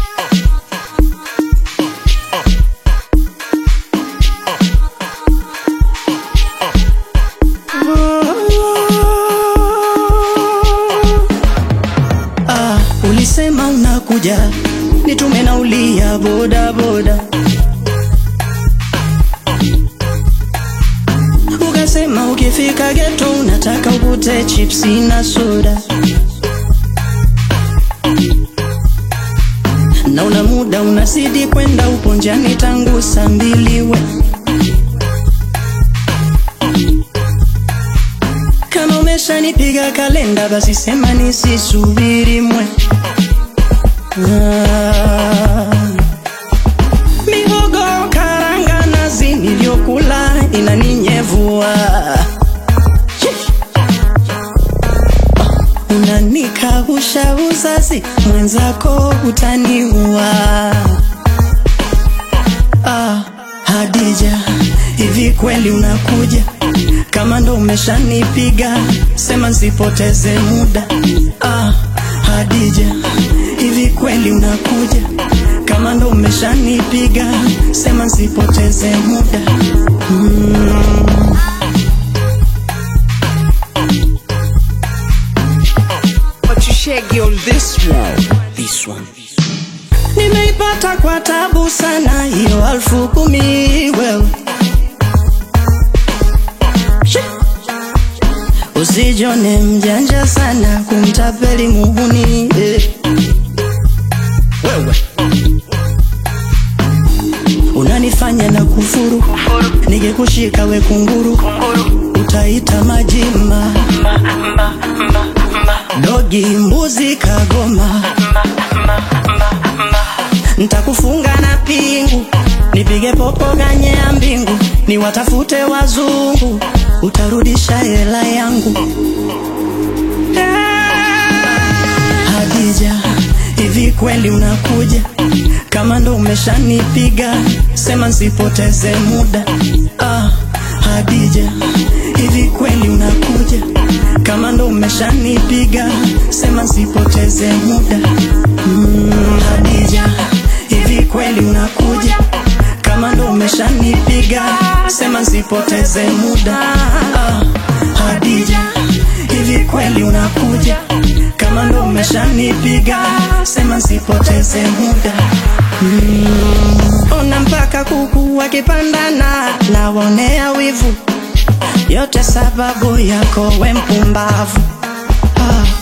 Ah, ulisema unakuja nitume nauli ya boda boda, ukasema ukifika geto unataka ukute chipsi na soda, na una muda unazidi kwenda, upo njiani tangu saa mbili we kama umeshanipiga kalenda basi sema nisisubiri mwe Ah. Mihogo karanga nazi niliyokula inaninyevua Unanikausha uzazi mwenzako utaniua Ah, Hadija, hivi kweli unakuja? Kama ndo umeshanipiga, sema nsipoteze muda. Ah, Hadija, hivi kweli unakuja? Kama ndo umeshanipiga, sema nsipoteze muda. Mm. But you shaggy on this one. This one. Nimeipata kwa tabu sana hiyo alfu kumi wewe Shi. Usijone mjanja sana kumtapeli muhuni eh. Wewe unanifanya na kufuru, nikikushika we kunguru, utaita majima dogi mbuzi kagoma ntakufunga na pingu nipige popo ganye ya mbingu niwatafute wazungu utarudisha hela yangu Hadija, hivi kweli unakuja? Kama ndo umeshanipiga, sema nsipoteze muda. Ah, Hadija, hivi kweli unakuja? Kama ndo umeshanipiga, sema nsipoteze muda. Mm, Hadija, hivi kweli unakuja? Kama ndo umeshanipiga, sema nsipoteze muda. Ah, Hadija, hivi kweli unakuja? Kama ndo umeshanipiga, sema nsipoteze muda. Mm. Ona mpaka kuku wakipandana, nawaonea wivu, yote sababu yako we mpumbavu. Ah.